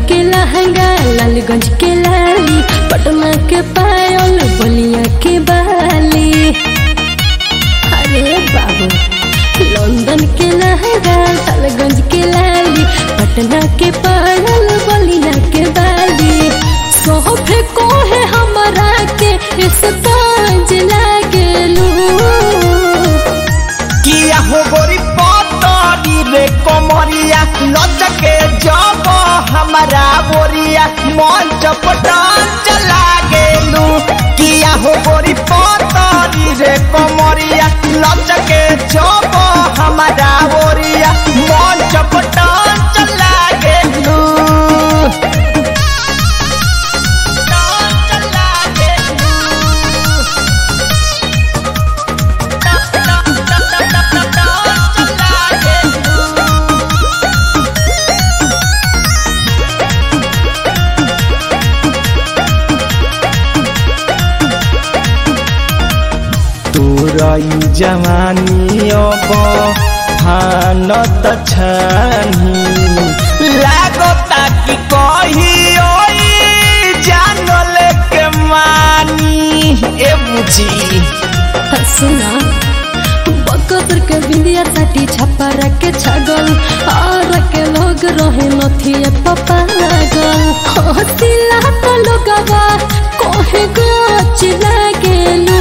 के लहंगा लालगंज के लाली पटना के पायल बलिया के बाली अरे बाबू लंदन के लहंगा लालगंज के लाली पटना के पायल बलिया के बाली सोफे को है हमारा के इस कांज लागेलू किया हो गोरी पतरी रे कमरिया लचके जब हमारा बोरिया मन चपटान चला गेलू किया हो गोरी पतरी रे कमरिया लचके जब हमारा बोरिया मन चपटान चला गेलू चला गेलू तोरई जवानी अब हानत छानी लागता कि कही जानल के मानी ए बुझी सुना बकतर के बिंदिया साटी छप्पा के छगल और के लोग रहे नथिए पपा लागल हसिला तो लोगवा कोहे गोच लागेलू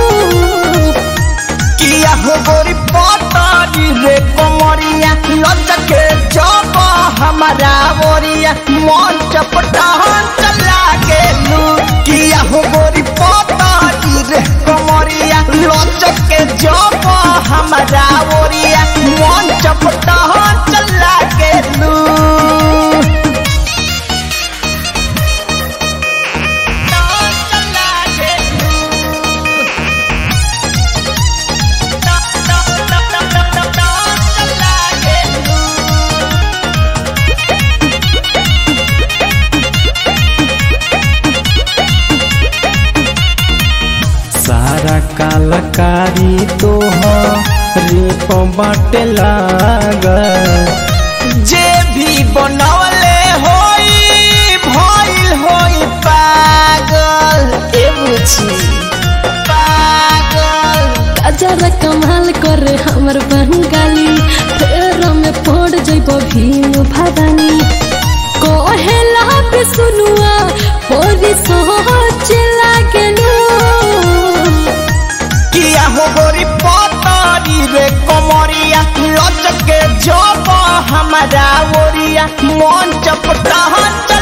किया हो गोरी पतारी रे कमरिया लचके जब हमारा बोरिया मन चपटान चला गेलू किया हो गोरी पतारी रे कमरिया लचके जब हमारा बोरिया मन चपटान चला गेलू चला गेलू सारा कालकारी तो रेप बाटे लागल जे भी बनवले होई भइल होई पागल ए बुझी पागल गजर कमाल करे हमर बंगाली फेर में पड़ जइबो भीम भदानी कोहेला पे सुनुआ होरी सोच लागेलू किया हो गोरी पतारी रे कमरिया लचके जब हमारा ओरिया मन चपटा